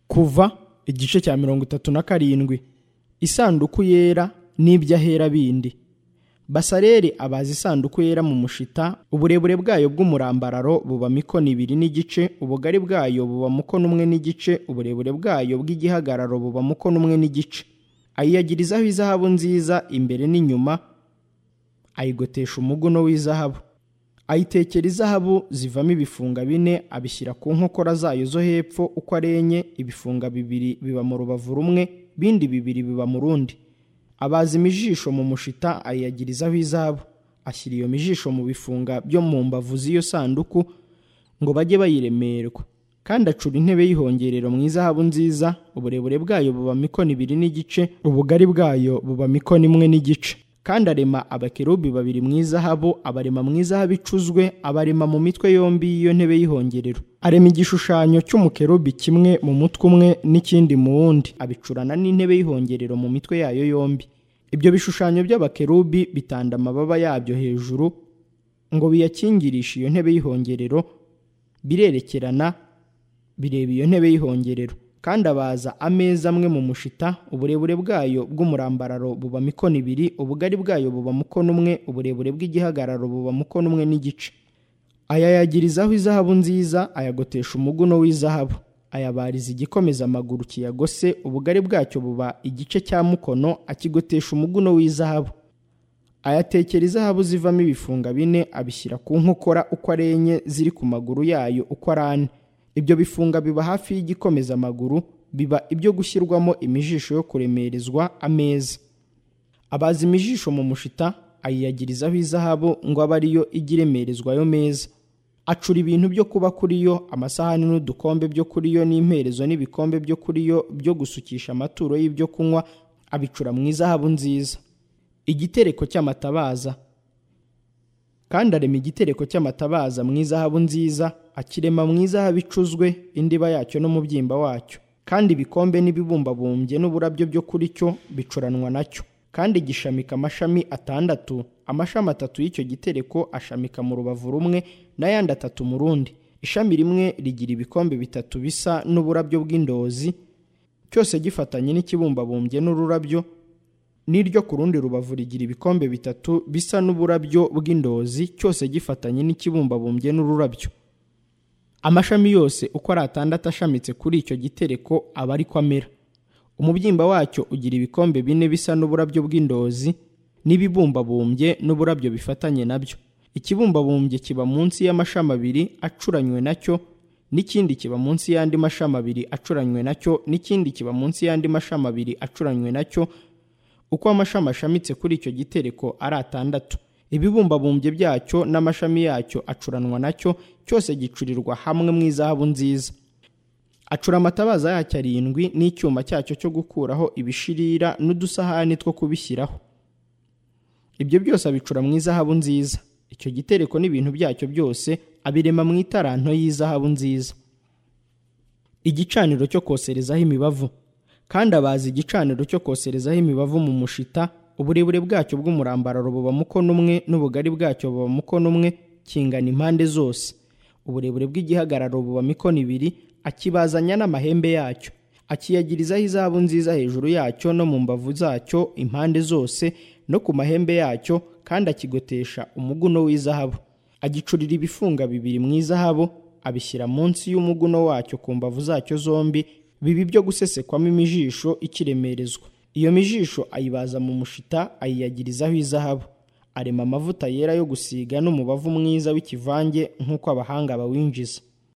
kuva igice cya mirongo itatu na karindwi isanduku yera n'iby'ahera bindi basareri abaza isanduku yera mu mushita uburebure bwayo bw'umurambararo buba mikono ibiri n'igice ubugari bwayo buba mukono umwe n'igice uburebure bwayo bw'igihagararo buba mukono umwe n'igice ayiyagirizaho izahabu nziza imbere n'inyuma ayigotesha umuguno w'izahabu ayitekera izahabu zivamo ibifunga bine abishyira ku nkokora zayo zo hepfo uko ari enye ibifunga bibiri biba mu rubavu rumwe bindi bibiri biba mu rundi abaza imijisho mu mushita ayiyagirizaho izahabu ashyira iyo mijisho mu bifunga byo mu mbavu z'iyo sanduku ngo bajye bayiremerwa kandi acura intebe y'ihongerero mu izahabu nziza uburebure bwayo buba mikono ibiri n'igice ubugari bwayo buba mikono imwe n'igice kandi arema abakerubi babiri mu izahabu abarema mu izahabu icuzwe abarema mu mitwe yombi y'iyo ntebe y'ihongerero arema igishushanyo cy'umukerubi kimwe mu mutwe umwe n'ikindi mu wundi abicurana n'intebe y'ihongerero mu mitwe yayo yombi ibyo bishushanyo by'abakerubi bitanda amababa yabyo hejuru ngo biyakingirishe iyo ntebe y'ihongerero birerekerana bireba iyo ntebe y'ihongerero kandi abaza ameza amwe mu mushita uburebure bwayo bw'umurambararo buba mikono ibiri ubugari bwayo buba mukono umwe uburebure bw'igihagararo buba mukono umwe n'igice ayayagirizaho izahabu nziza ayagotesha umuguno w'izahabu ayabariza igikomeza amaguru kiyagose ubugari bwacyo buba igice cya mukono akigotesha umuguno w'izahabu ayatekera izahabu zivamo ibifunga bine abishyira ku nkokora uko ari enye ziri ku maguru yayo uko ari ane ibyo bifunga biba hafi y'igikomeza amaguru biba ibyo gushyirwamo imijisho yo kuremerezwa ameza abaza imijisho mu mushita ayiyagirizaho izahabu ngo abe ariyo ijya iremerezwa ayo meza acura ibintu byo kuba kuri yo amasahani n'udukombe byo kuri yo n'imperezo n'ibikombe byo kuri yo byo gusukisha amaturo y'ibyo kunywa abicura mu izahabu nziza igitereko cy'amatabaza kandi arema igitereko cy'amatabaza mu izahabu nziza akirema mu izahabu icuzwe indiba yacyo no mu byimba wacyo kandi ibikombe n'ibibumbabumbye n'uburabyo byo kuri cyo bicuranwa nacyo kandi gishamika amashami atandatu amashami atatu y'icyo gitereko ashamika mu rubavu rumwe n'ayandi atatu mu rundi ishami rimwe rigira ibikombe bitatu bisa n'uburabyo bw'indozi cyose gifatanye n'ikibumbabumbye n'ururabyo n'iryo ku rundi rubavu rigira ibikombe bitatu bisa n'uburabyo bw'indozi cyose gifatanye n'ikibumbabumbye n'ururabyo amashami yose uko ari atandatu ashamitse kuri icyo gitereko aba ariko amera umubyimba wacyo ugira ibikombe bine bisa n'uburabyo bw'indozi n'ibibumbabumbye n'uburabyo bifatanye nabyo ikibumbabumbye kiba munsi y'amashami abiri acuranywe nacyo n'ikindi kiba munsi y'andi mashami abiri acuranywe nacyo n'ikindi kiba munsi y'andi mashami abiri acuranywe nacyo uko amashami ashamitse kuri icyo gitereko ari atandatu ibibumbabumbye byacyo n'amashami yacyo acuranwa nacyo cyose gicurirwa hamwe mu izahabu nziza acura amatabaza yacyo arindwi n'icyuma cyacyo cyo gukuraho ibishirira n'udusahani two kubishyiraho ibyo byose abicura mu izahabu nziza icyo gitereko n'ibintu byacyo byose abirema mu itaranto y'izahabu nziza igicaniro cyo koserezaho imibavu kandi abaza igicaniro cyo koserezaho imibavu mu mushita uburebure bwacyo bw'umurambararo buba mukono umwe n'ubugari bwacyo buba mukono umwe kingana impande zose uburebure bw'igihagararo buba mikono ibiri akibazanya n'amahembe yacyo akiyagirizaho izahabu nziza hejuru yacyo no mu mbavu zacyo impande zose no ku mahembe yacyo kandi akigotesha umuguno w'izahabu agicurira ibifunga bibiri mu izahabu abishyira munsi y'umuguno wacyo ku mbavu zacyo zombi bibi byo gusesekwamo imijisho ikiremerezwa iyo mijisho ayibaza mu mushita ayiyagirizaho izahabu arema amavuta yera yo gusiga n'umubavu mwiza w'ikivange nk'uko abahanga bawinjiza